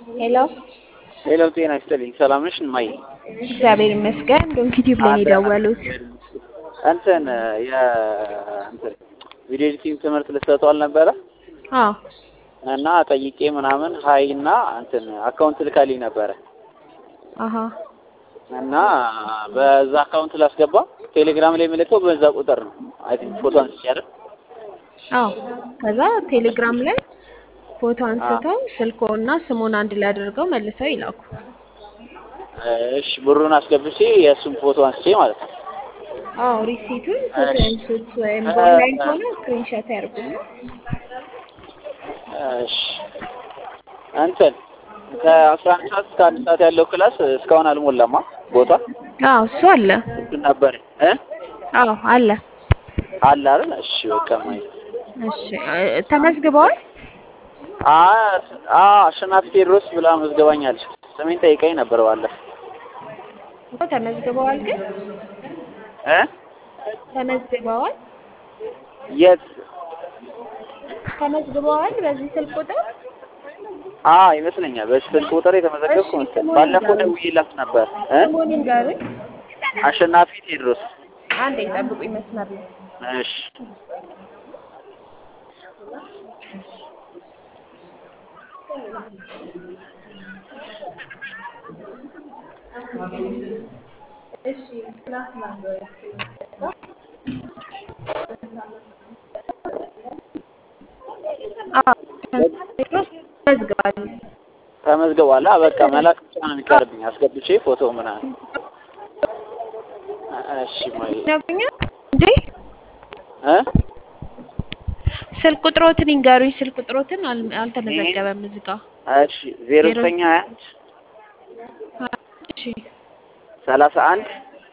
ሄሎ ሄሎ፣ ጤና ይስጥልኝ። ሰላም ነሽ እማዬ? እግዚአብሔር ይመስገን። ዶንኪ ቲዩብ ላይ ነው የደወሉት። እንትን የእንትን ቪዲዮ ኤዲቲንግ ትምህርት ልትሰጡ አልነበረ አዎ እና ጠይቄ ምናምን ሀይ እና እንትን አካውንት ልካልኝ ነበረ አሀ እና በዛ አካውንት ላስገባ ቴሌግራም ላይ የምልከው በዛ ቁጥር ነው። አይ ቲንክ ፎቶ አንስቼ አይደል? አዎ ከዛ ቴሌግራም ላይ ፎቶ አንስተው ስልኮና ስሙን አንድ ላይ አድርገው መልሰው ይላኩ። እሺ ብሩን አስገብቼ የእሱን ፎቶ አንስቼ ማለት ነው። አዎ ሪሲቱን ፎቶ አንሱት ወይም በኦንላይን ከሆነ ስክሪንሾት ያርጉና እሺ እንትን ከአስራ አንድ ሰዓት እስከ አንድ ሰዓት ያለው ክላስ እስካሁን አልሞላማ ቦታ አዎ እሱ አለ። እሱ ነበር እ አዎ አለ። አለ አይደል? እሺ በቃ ማለት እሺ እ- ተመዝግበዋል? አ አ አሸናፊ ቴዎድሮስ ብላ መዝገባኛለች። ስሜን ጠይቀኝ ነበር ባለፈው እኮ ተመዝግበዋል ግን እ ተመዝግበዋል የት ተመዝግበዋል በዚህ ስልክ ቁጥር አ ይመስለኛል በዚህ ስልክ ቁጥር የተመዘገብኩ እሺ፣ መሰለኝ። ስሙን ባለፈው ንገሩኝ። ደውዬላት ነበር እ ስሙን ንገሩኝ። አሸናፊ ቴዎድሮስ አንዴ ጠብቁኝ መስመር ላይ እሺ አዎ ተመዝግቧል። ተመዝግቧል። አ በቃ መላክ ብቻ ነው የሚቀርብኝ አስገብቼ ፎቶ ምናምን። እሺ ማይ ይነግሩኛል እንዴ እ ስልክ ቁጥሮትን ይንገሩኝ። ስልክ ቁጥሮትን አል- አልተመዘገበም እዚህ ጋ። እሺ ዜሮ ዘጠኝ ሀያ አንድ እሺ ሰላሳ አንድ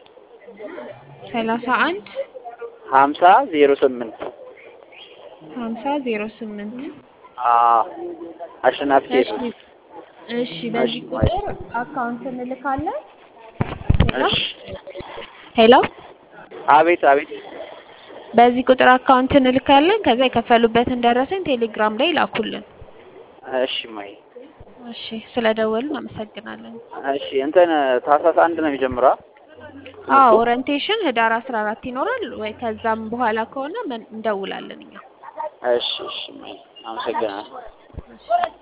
ሰላሳ አንድ ሀምሳ ዜሮ ስምንት ሀምሳ ዜሮ ስምንት አ አሸናፊ እሺ ቴዎድሮስ እሺ በዚህ ቁጥር አካውንት እንልካለን። ሄሎ እሺ ሄሎ አቤት አቤት በዚህ ቁጥር አካውንት እንልካለን። ከዛ የከፈሉበትን ደረሰኝ ቴሌግራም ላይ ላኩልን። እሺ ማይ እሺ ስለደወልን አመሰግናለን። እሺ እንትን ታህሳስ አንድ ነው የሚጀምረው አዎ ኦሪንቴሽን ህዳር አስራ አራት ይኖራል ወይ ከዛም በኋላ ከሆነ መን- እንደውላለን እኛ። እሺ እሺ ማይ አመሰግናለሁ እሺ